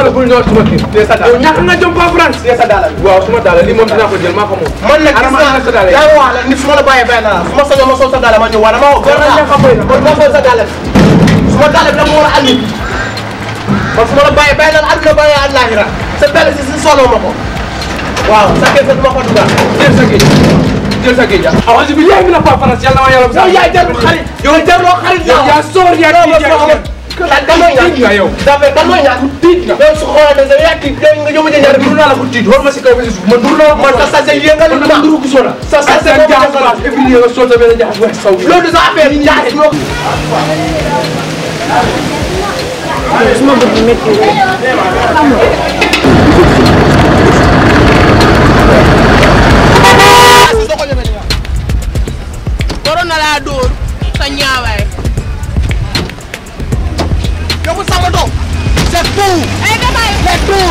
xoolal bul ñëw suma kii. Tee sa daal. yow ñàkk nga jom pas France. Tee sa daal. waaw suma daal lii moom dinaa ko jël maa ko moom. man nag gis Adama naa ana sa daal yi. yaa ngi wax la ni su ma la bàyyee bàyyi naa la su ma sañoon ma sol sa daal ma ñëw wala ma woo. Kon nag ñàkk a fay la. kon ma sol sa daal su ma daal bi dama war a andi man su ma la bàyyee bàyyi naa la àdduna bàyyee àllaaxira sa daal si si soloo ma ko waaw sa kër sa du ma ko dugal. jël sa géej jël sa géej ah. awasi bi yaa ngi na pas France yàlla ma yàlla. yow yaa jarul xarit yow jaruloo xarit yow yaa soor yaa non kii yaa non kan kan mooy ñaan tiit nga yow. dafa kan mooy ñaan tiit nga yow su xoolee ne yaa tiit yow nga yóbbu ñaar dur naa la ko tiit xool ma si kaw ba si suuf man dur naa la man sa sase yëngal man ma dama duru ko soo la. sa sase sa boobu jaxas dafa baas et puis nga sol sa benn jaxas wax saw. loolu du sa affaire yi jaay moo suma bët bi métti waroon na laa dóor sa ñaawaay. yow sama doom c'est tout ay damay c'est tout.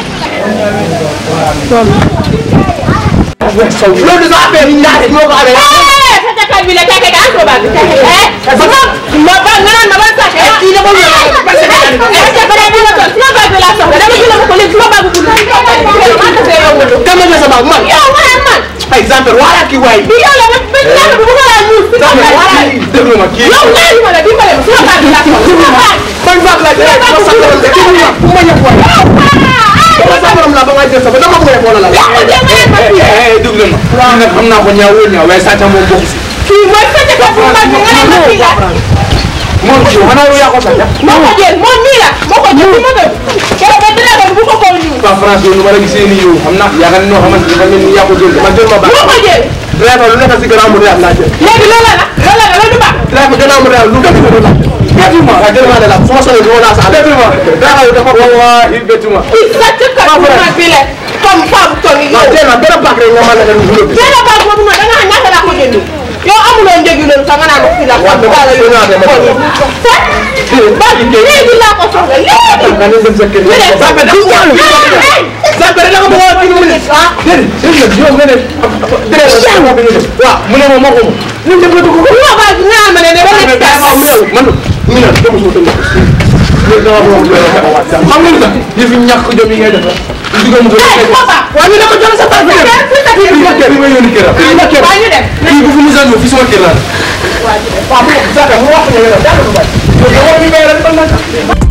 loolu du sa affaire yi jaay moo ko amee sa takal bi la keke ka aso ba eh sama ma ba nga naan ma ban sax eh kii dama ñu parce que eh c'est vrai dama ko sama bag bi la soxla dama jël ko léegi sama bag bu ma ta fee yow mu kan ma sa baag man yow man man par exemple wala kii waay bi yow la ba ba ñaata bu ko la ñu déglu ma kii. yow ñaari ma la dimbale ma sama bag bi la soxla sama bag ban baag la jëlee ma sa borom de kii ma bu ma ñëw waay ma sa borom la ba nga jël sa ba dama ko wala la yow de ma ma fi eh eh déglu ma. kii nag xam naa ko ñaaw wóor ñaaw waaye sàcc moom bokk si. kii mooy sa takal bu mag bi nga naan ma fii la moom kii xanaa yow yaa ko sàcc. moo ko jël moom nii la moo ko jël ma dem keroog ba dina dem bu ko ko ñu waa France yow nu ma la gisee nii yow xam naa yaakaar ne noo xamante ne dafa mel ni yaa ko jël. man jël ma baag moo ko jël driver lu nekk si gannaaw mu reer laa jël léegi loolu la loolu la loolu du baax driver gannaaw mu reer lu nekk si gannaaw bettuma waaw jël ma ne la su ma solee du ma naa sa àll bettuma driver yu dafa ko wallaahi bettuma. kii sa cëkkat bu mag bi la comme femme toll nii waaw yow jël na benn baag rek nga mën a dem lu bi benn baax boobu noonu da nga xam ñaata laa ko jënd yow amuloo njëgi loolu sax nga naan ko fii la waaw dama la ko ñaata ma xool yi ba léegi laa ko soxla léegi nga ne dem sa kër. ñu dem Sape da nga ko Sape da nga bëggoon dix minutes ah déedéet déedéet yow nga ne. driver moo ko ñu def. waaw mu ne ma moo ko moom. ñu dem nga dugg ko. ñoo baax nga xam ne ne ba nekk daa ma meew man mi naan dama suuf tamit. loolu dama bëgg a wax xam nga lu tax yëf yi ñàkk jom yi ngay def la. du ko mos a eh papa waaw ñu ne ko jox sa tar bi dem fii ma kër fii ma yónni këram. fii ma kër waa ñu dem fii bu fi mu ñëw fii sama kër laa. waaw bu Sape mu wax ne yow jàpp ko bay yow yow mi may rek ban naka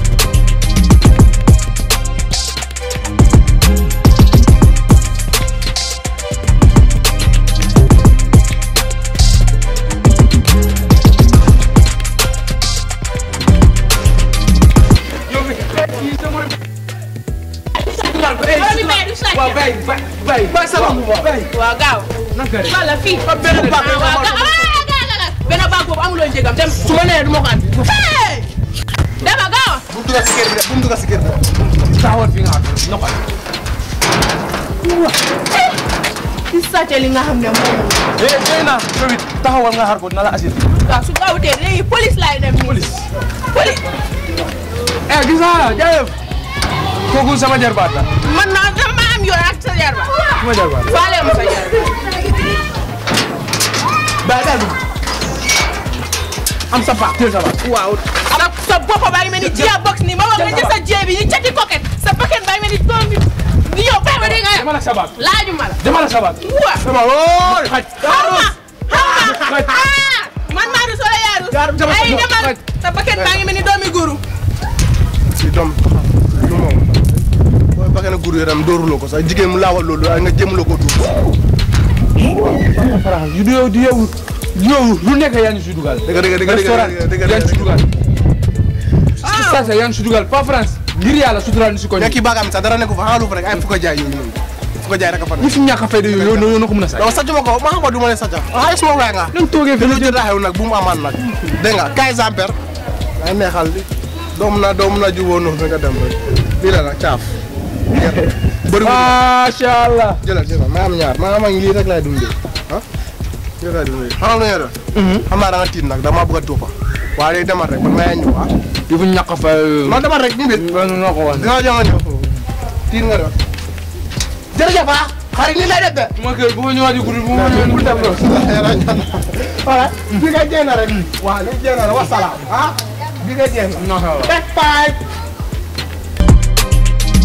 loolu may du sàcc waaw bay bay bay. bay sama bu baax bay. waaw gaaw naka rek. wala fii benn baag rek waaw nga gaaw ah gaaw la la benn baag boobu amuloo njëgam dem su ma nee du ma ko andi hey dama gaaw bu mu dugg si kër bi de bu mu dugg si kër bi taxawal fi nga xam ne noppal. ci sàcc li nga xam ne moom eh jëy naa yow it taxawal nga xaar ko na la assuré. waaw su gaawutee léegi police laay dem nii police. police eh gis naa jaayef. kooku sama jarbaat la. man naa dama am yoon ak sa jarba sama jarbaat la. faale ma sa jarba bay daal dugg am sa baax teel sa baax. waaw sa sa bopp baa ngi mel ni jia box ni ma wax nga jël sa jie bi ni cati coquette sa paquet baa ngi mel ni doom bi ni yow bàyyi ma dégg nga demal ak sa baax. laaju ma la demal ak sa baax. waa sama woon xaj. xaw ma xaw ma ah man maa du solo yaaru Jaarul ay sama- demal sa paquet baa ngi mel ni doomi guru si doom lu moom booy ba ngeen a gur yaram dóoruloo ko sax jigéen mu laawal loolu waaye nga jéemuloo ko duur Fara yu du yow du yow yow lu nekk yaa ngi si dugal. dëgg dëgg dëgg restaurant dëgg dëgg yaa ngi si dëgg dugal. sa sa yaa ngi si dugal pas France. ngir yàlla suturaal ñu si ko mais kii baagaam sax dara nekku fa xaalu fa rek ay fu ko jaay yooyu noonu fu ko jaay rek a fa ñi fi ñàkk a fayda yooyu yow yow na ko mën a saay. donc sàcc ma ko ma xam du ma ne sàcc ah suma waay nga nañ toogee fi lu jot a xew nag bu mu amaan nag dégg nga kaay samper nga neexal li doom na doom na juboo noonu nga dem rek lii la nag caaf bëri macha allah. jëlal jëlal maa am ñaar maa am ak lii rek laay dundee ah lii laay dundee xam nga lu ñuy def xam naa da nga tiit nag dama bëgg a tuupa waaye day demal rek man maa ñëw ah yu fi ñàkk a fay yooyu. man demal rek ñu bit man noo ko wax. dinaa jox nga ñëw tiit nga def jërëjëf ah xarit ni lay def de ma kër bu ma ñëwaat yu guddi bu ma ñëwaat bul def loolu. voilà bi nga jéem a rek waaw li jéem a rek wasalaam ah bi nga jéem a non non. bye bye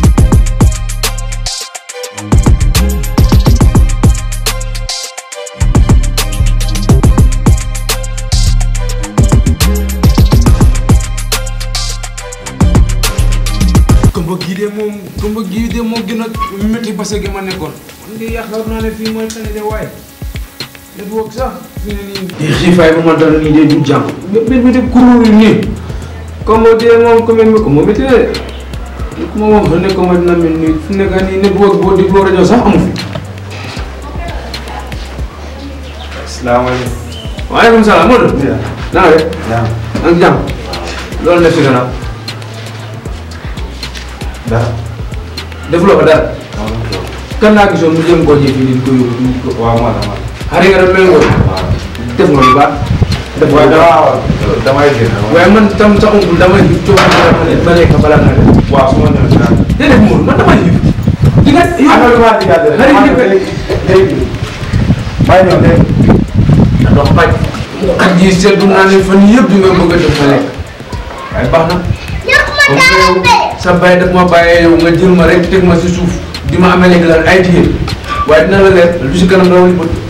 kumba gii de moom kumba gii de moo gën a métti base gi ma nekkoon man de yaakaar naa ne fii mooy tane de waaye network sax fi ne nii di xiifaay ba ma dal nii de du jàmm mbir mi de kuréel nii comme de moom comme mi ko moom it de ma wax ne ko ma dina mel nii fu nekk nii network boo dégloo rajo sax amu fi salaamaaleykum. waaleykum salaam Modou naa de yaa ak jàmm loolu ne fi gannaaw dara. defuloo ko dara kan laa gisoon mu jëm koo ji fii di ko yóbbu di ko waaw maa dama. xari nga dem mel nga def nga lu baax def nga waaye lu baax dama damay génn. waaye man tam sa oncle damay yib coono dama ne ba lekk balaa nga def waaw su ma ñëwee si naan. déedéet Modou man damay yib di nga affaire bi maa digaat rek. xarit maa yi léegi léegi. maa ngi ñëw léegi. ndox paj xaj yi seetlu naa ne fan yëpp di nga bëgg a def ma lekk waaye baax na comme que yow sa bàyyi daf ma bàyyee yow nga jël ma rek teg ma si suuf di ma amee léegi lan ay jigéen waaye dina la leer lu si kanam rawali bët